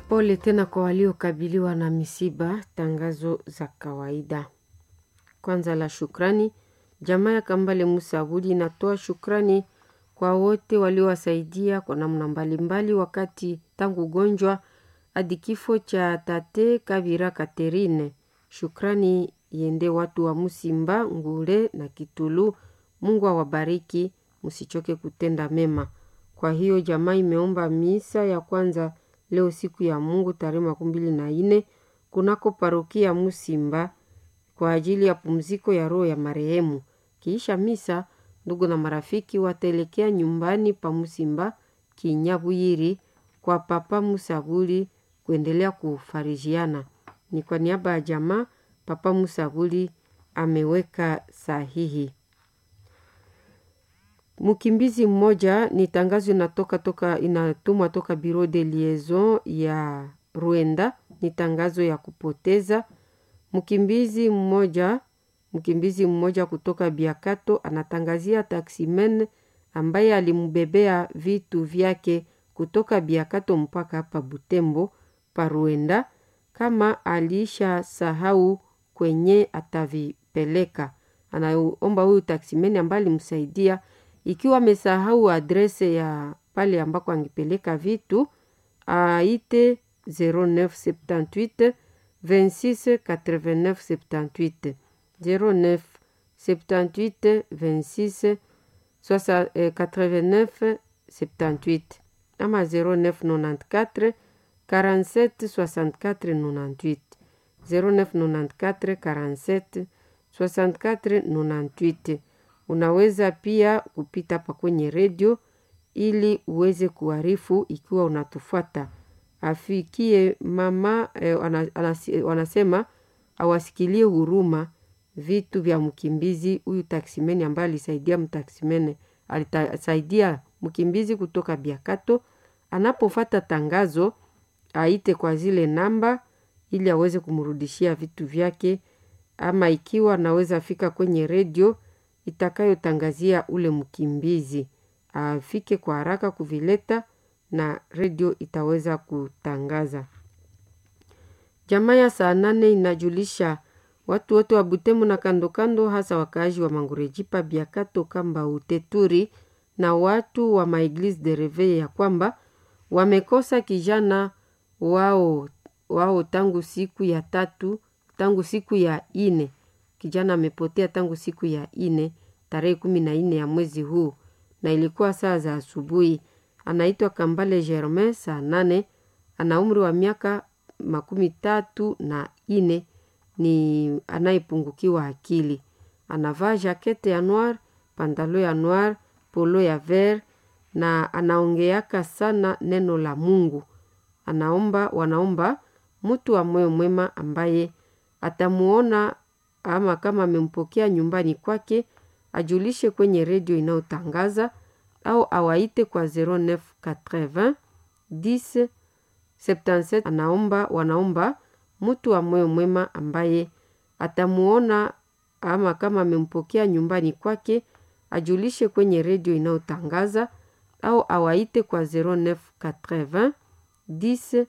Pole tena kwa waliokabiliwa na misiba. Tangazo za kawaida. Kwanza la shukrani, jamaa ya Kambale Musa Abudi inatoa shukrani kwa wote waliowasaidia kwa namna mbalimbali wakati tangu ugonjwa hadi kifo cha tate Kavira Katerine. Shukrani iende watu wa Musimba, Ngule na Kitulu. Mungu awabariki, msichoke kutenda mema. Kwa hiyo jamaa imeomba misa ya kwanza leo siku ya Mungu tarehe makumi mbili na nne kunako parokia Musimba kwa ajili ya pumziko ya roho ya marehemu. Kiisha misa, ndugu na marafiki wataelekea nyumbani pa Musimba Kinyabwiri kwa Papa Musabuli kuendelea kufarijiana. Ni kwa niaba ya jamaa Papa Musabuli ameweka sahihi. Mkimbizi mmoja ni tangazo inatoka toka inatumwa toka Bureau de Liaison ya Rwanda, ni tangazo ya kupoteza mkimbizi mmoja. Mkimbizi mmoja kutoka Biakato anatangazia taksimen ambaye alimbebea vitu vyake kutoka Biakato mpaka hapa Butembo pa Rwanda, kama alisha sahau kwenye atavipeleka. Anaomba huyu taksimen ambaye alimsaidia ikiwa amesahau adrese ya pale ambako angepeleka vitu aite 0978 26 89 78 09 78 26 89 78 ama 0994 47 64 98 0994 47 64 98 Unaweza pia kupita pa kwenye redio ili uweze kuarifu ikiwa unatufuata. Afikie mama eh, wanasema awasikilie huruma vitu vya mkimbizi huyu taksimeni ambaye alisaidia mtaksimene alisaidia mkimbizi kutoka Biakato. Anapofata tangazo aite kwa zile namba ili aweze kumrudishia vitu vyake, ama ikiwa anaweza fika kwenye redio itakayotangazia ule mkimbizi afike kwa haraka kuvileta na redio itaweza kutangaza. Jamaa ya saa nane inajulisha watu wote wa Butembo na kando kando, hasa wakaaji wa Mangurejipa, Biakato, Kamba, Uteturi na watu wa Maeglise de Reveil ya kwamba wamekosa kijana wao wao tangu siku ya tatu, tangu siku ya ine kijana amepotea tangu siku ya ine tarehe kumi na nne ya mwezi huu, na ilikuwa saa za asubuhi. Anaitwa Kambale Germain saa nane, ana umri wa miaka makumi tatu na ine, ni anayepungukiwa akili. Anavaa jakete ya noir, pantalo ya noir, polo ya ver na anaongeaka sana neno la Mungu. Anaomba, wanaomba mtu wa moyo mwema ambaye atamuona ama kama amempokea nyumbani kwake ajulishe kwenye redio inayotangaza au awaite kwa 0980 10 77. Anaomba, wanaomba mtu wa moyo mwema ambaye atamuona ama kama amempokea nyumbani kwake ajulishe kwenye redio inayotangaza au awaite kwa 0980 10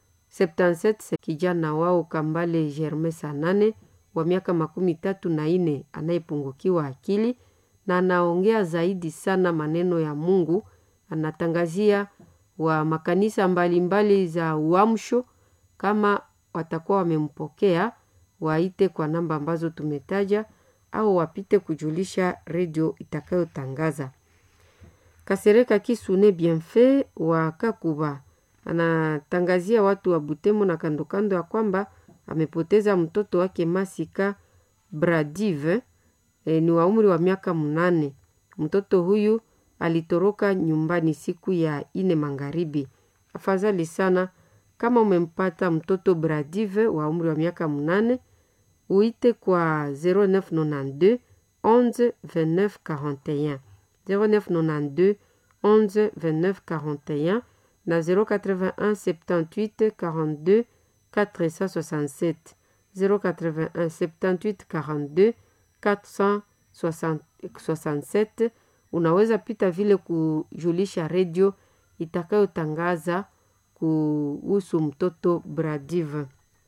77. Kijana wao Kambale Germain Sanane wa miaka makumi tatu na nne anayepungukiwa akili na anaongea zaidi sana maneno ya Mungu. Anatangazia wa makanisa mbalimbali mbali za uamsho, kama watakuwa wamempokea waite kwa namba ambazo tumetaja au wapite kujulisha redio itakayotangaza. Kasereka Kisune Bienfait wa Kakuba anatangazia watu wa Butembo na kandokando ya kwamba amepoteza mtoto wake Masika Bradive e, ni wa umri wa miaka mnane. Mtoto huyu alitoroka nyumbani siku ya ine magharibi. Afadhali sana kama umempata mtoto Bradive wa umri wa miaka mnane, uite kwa 0992 11 29 41 0992 11 29 41 na 081 78 42 467 081 78 42 467. Unaweza pita vile kujulisha redio itakayotangaza kuhusu mtoto Bradive.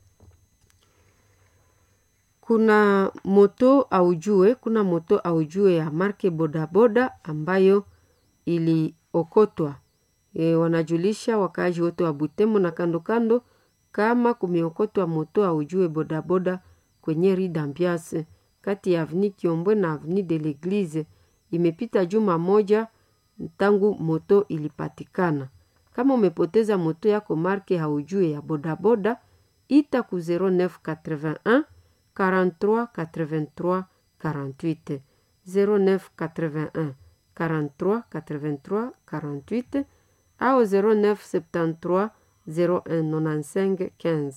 Kuna moto aujue, kuna moto aujue ya marke bodaboda ambayo iliokotwa. E, wanajulisha wakaaji wote wa Butembo na kando kando kama kumeokotwa moto aujue bodaboda kwenye Rue d'Ambiance kati ya Avenue Kiombwe na Avenue de l'Eglise. Imepita juma moja tangu moto ilipatikana. Kama umepoteza moto yako marke haujue ya bodaboda, ita ku 0981 43 83 48 0981 43 83 48 au 0973 01 95 15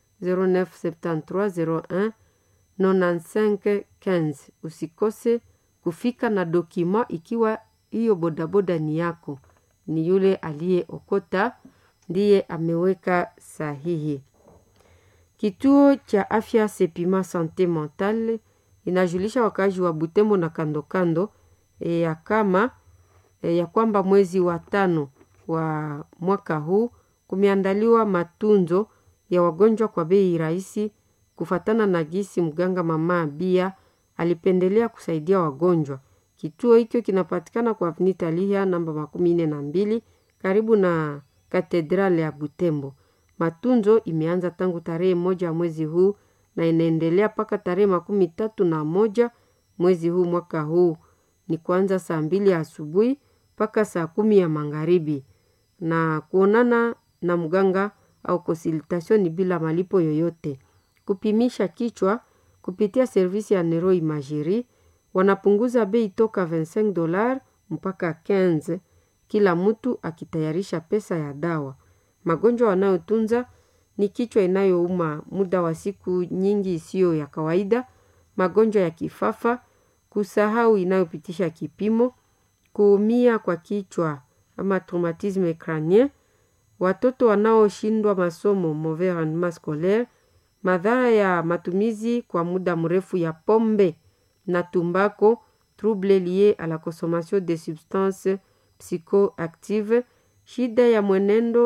0973 01 95 15. Usikose kufika na dokima ikiwa hiyo bodaboda ni yako, ni yule aliyeokota ndiye ameweka sahihi. Kituo cha afya Sepima Sante Mentale inajulisha wakazi wa Butembo na kando kando e, ya kama e, ya kwamba mwezi wa tano wa mwaka huu kumeandaliwa matunzo ya wagonjwa kwa bei rahisi, kufatana na gisi mganga mama Bia alipendelea kusaidia wagonjwa. Kituo hicho kinapatikana kwa Avenue Italia namba makumi nne na mbili karibu na katedrale ya Butembo. Matunzo imeanza tangu tarehe moja mwezi huu na inaendelea mpaka tarehe makumi tatu na moja mwezi huu mwaka huu, ni kuanza saa mbili ya asubuhi mpaka saa kumi ya magharibi, na kuonana na mganga au konsultation ni bila malipo yoyote. Kupimisha kichwa kupitia servisi ya Nero Imagerie wanapunguza bei toka 25 dolar mpaka 15, kila mtu akitayarisha pesa ya dawa. Magonjwa wanayotunza ni kichwa inayouma muda wa siku nyingi isiyo ya kawaida, magonjwa ya kifafa, kusahau inayopitisha kipimo, kuumia kwa kichwa ama traumatisme crânien, watoto wanaoshindwa masomo mauvais rendement scolaire, madhara ya matumizi kwa muda mrefu ya pombe na tumbako, trouble lié à la consommation de substances psychoactives, shida ya mwenendo